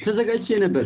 ተዘጋጅቼ ነበር።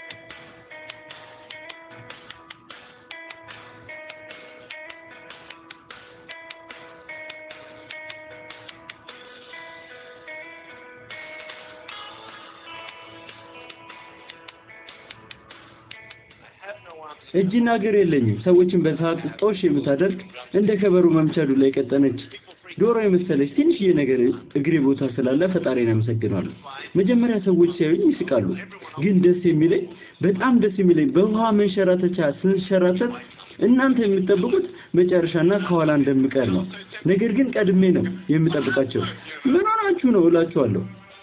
እጅና እግር የለኝም። ሰዎችን በሰዓት ጦሽ የምታደርግ እንደ ከበሮ መምቻ ዱላ የቀጠነች ዶሮ የመሰለች ትንሽዬ ነገር እግሬ ቦታ ስላለ ፈጣሪን አመሰግናለሁ። መጀመሪያ ሰዎች ሲያዩኝ ይስቃሉ፣ ግን ደስ የሚለኝ በጣም ደስ የሚለኝ በውሃ መንሸራተቻ ስንሸራተት እናንተ የምትጠብቁት መጨረሻና ከኋላ እንደምቀር ነው። ነገር ግን ቀድሜ ነው የምጠብቃቸው። ምን ሆናችሁ ነው እላችኋለሁ።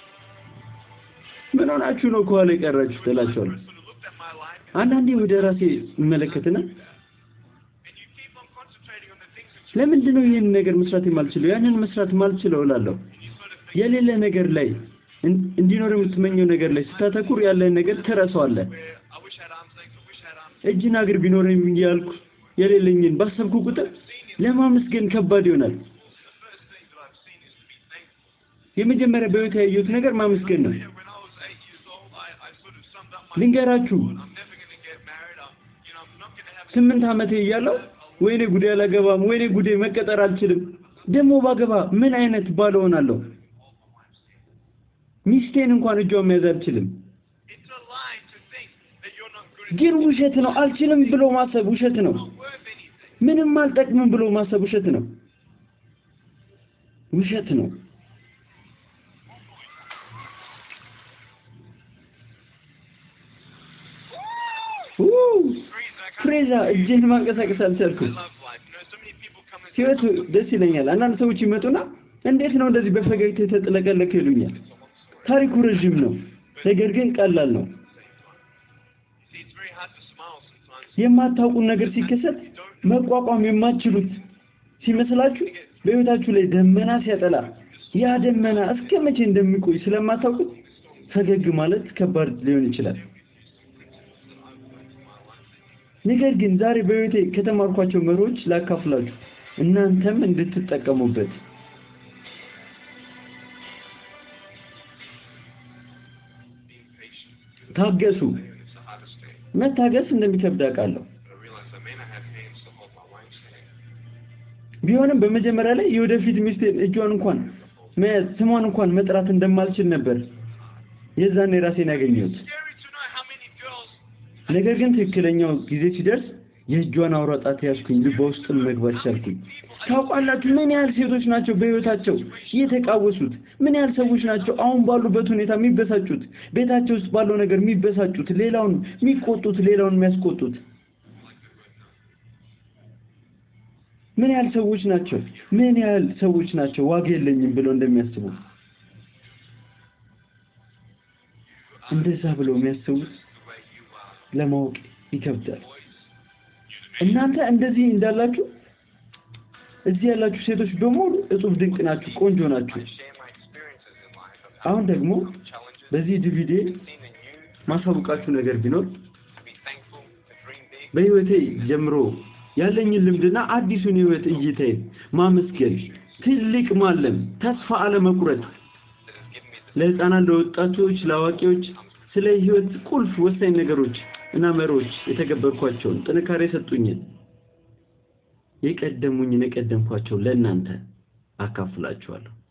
ምን ሆናችሁ ነው ከኋላ የቀራችሁት እላችኋለሁ። አንዳንዴ ወደ ራሴ እመለከትና ለምንድን ነው ይህን ነገር መስራት የማልችለው ያንን መስራት ማልችለው እላለሁ። የሌለ ነገር ላይ እንዲኖር የምትመኘው ነገር ላይ ስታተኩር ያለን ነገር ትረሳዋለህ። እጅና እግር ቢኖረኝ እያልኩ የሌለኝን ባሰብኩ ቁጥር ለማመስገን ከባድ ይሆናል። የመጀመሪያ በህይወት ያየሁት ነገር ማመስገን ነው። ልንገራችሁ ስምንት ዓመቴ እያለሁ ወይኔ ጉዴ አላገባም፣ ወይኔ ጉዴ መቀጠር አልችልም፣ ደግሞ ባገባ ምን አይነት ባል እሆናለሁ? ሚስቴን እንኳን እጇን መያዝ አልችልም። ግን ውሸት ነው። አልችልም ብሎ ማሰብ ውሸት ነው። ምንም አልጠቅምም ብሎ ማሰብ ውሸት ነው። ውሸት ነው። ፍሬዛ እጄን ማንቀሳቀስ አልቻልኩም። ህይወት ደስ ይለኛል። አንዳንድ ሰዎች ይመጡና እንዴት ነው እንደዚህ በፈገግታ የተጥለቀለቀ ይሉኛል። ታሪኩ ረዥም ነው፣ ነገር ግን ቀላል ነው። የማታውቁን ነገር ሲከሰት መቋቋም የማትችሉት ሲመስላችሁ በህይወታችሁ ላይ ደመና ሲያጠላ ያ ደመና እስከ መቼ እንደሚቆይ ስለማታውቁት ፈገግ ማለት ከባድ ሊሆን ይችላል። ነገር ግን ዛሬ በህይወቴ ከተማርኳቸው መሪዎች ላካፍላችሁ እናንተም እንድትጠቀሙበት። ታገሱ። መታገስ እንደሚከብድ አውቃለሁ። ቢሆንም በመጀመሪያ ላይ የወደፊት ሚስቴን እጇን እንኳን መያዝ ስሟን እንኳን መጥራት እንደማልችል ነበር የዛኔ ራሴን ያገኘሁት። ነገር ግን ትክክለኛው ጊዜ ሲደርስ የእጇን አውራ ጣት ያዝኩኝ፣ ልቧ ውስጥም መግባት ቻልኩኝ። ታውቃላችሁ ምን ያህል ሴቶች ናቸው በህይወታቸው የተቃወሱት? ምን ያህል ሰዎች ናቸው አሁን ባሉበት ሁኔታ የሚበሳጩት? ቤታቸው ውስጥ ባለው ነገር የሚበሳጩት፣ ሌላውን የሚቆጡት፣ ሌላውን የሚያስቆጡት? ምን ያህል ሰዎች ናቸው ምን ያህል ሰዎች ናቸው ዋጋ የለኝም ብለው እንደሚያስቡ እንደዛ ብለው የሚያስቡት ለማወቅ ይከብዳል። እናንተ እንደዚህ እንዳላችሁ እዚህ ያላችሁ ሴቶች በሙሉ እጹብ ድንቅ ናችሁ፣ ቆንጆ ናችሁ። አሁን ደግሞ በዚህ ዲቪዲ ማሳውቃችሁ ነገር ቢኖር በህይወቴ ጀምሮ ያለኝን ልምድና አዲሱን ህይወት እይታዬን ማመስገን፣ ትልቅ ማለም፣ ተስፋ አለመቁረጥ፣ ለህፃናት፣ ለወጣቶች፣ ለአዋቂዎች ስለ ህይወት ቁልፍ ወሳኝ ነገሮች እና መሪዎች የተገበርኳቸውን ጥንካሬ የሰጡኝን የቀደሙኝን የቀደምኳቸው ለእናንተ አካፍላችኋለሁ።